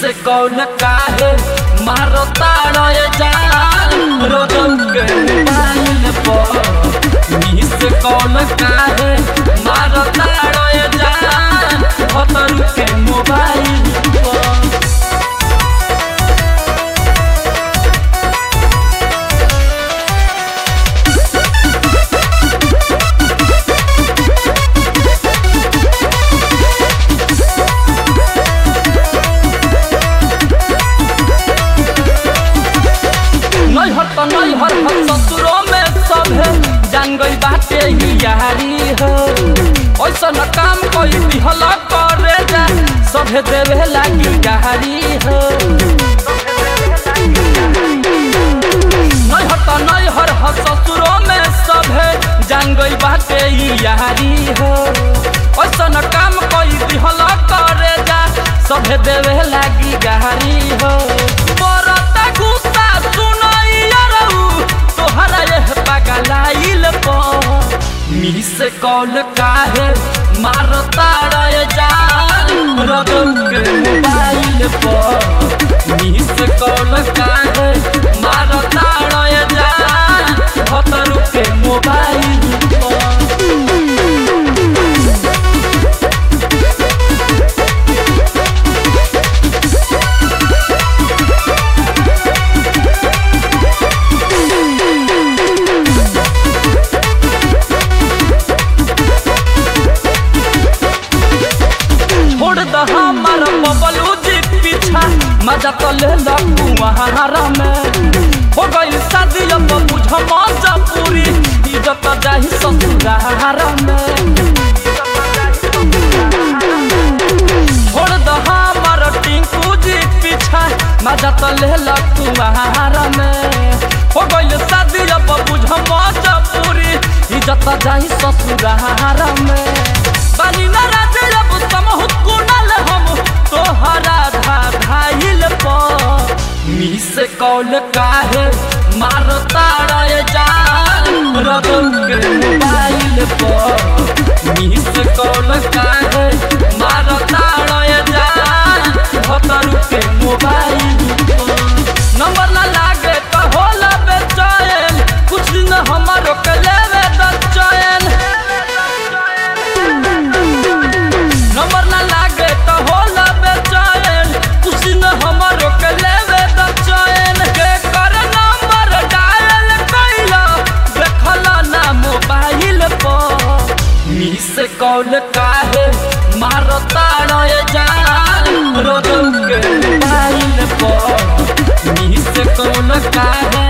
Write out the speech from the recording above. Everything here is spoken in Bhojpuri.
से कौन काहे मारो ताड़े जान रोजौ के मोबाइल पर मी से कौन काहे मारो ताड़े जान भतर के मोबाइल पर नैहर त नैहर हम ससुरो में सब है जान गई बाटे ही यारी हो ऐसा न काम कोई दिहला करे जा सभे देवे लागी गारी हो नैहर त नैहर हम ससुरो में सब है जान गई बाटे ही यारी हो ऐसा न काम कोई दिहला करे जा सभे देवे लागी गारी हो बरता गुस्सा सुनई यारऊ तोहरा यह पगलाइल पर मी से कॉल काहे मारता रे जान रगौ के मोबाइल पर मी से कॉल काहे मारता रे जान भतरू के मोबाइल पर छोड़ द हमार बबलू जी पीछा मजा तो ले ला कुआरा में हो गई शादी अब बुझ मजा पूरी इज्जत जाही ससुरारा में छोड़ द हमार टिंकू जी पीछा मजा तो ले ला कुआरा में हो गई शादी अब बुझ मजा पूरी इज्जत जाही ससुरारा में बानी ना राजे अब समहुत कुनल हम तोहरा धा धाइल पर मी से कौन काहे मारता रे जान रगौ के मोबाइल पर मी से कौन काहे मारता रे जान भतरू के मोबाइल पर नंबर ना लागे तो होला बेचैन कुछ दिन हमारो के लेवे द चैन नंबर ना लागे तो होला बेचैन कुछ न हमारो के लेवे द चैन के कर नंबर डायल कैला देखला ना मोबाइल पर मी से कौन काहे मारता रे जान रोजौ के मोबाइल पर मी से कौन काहे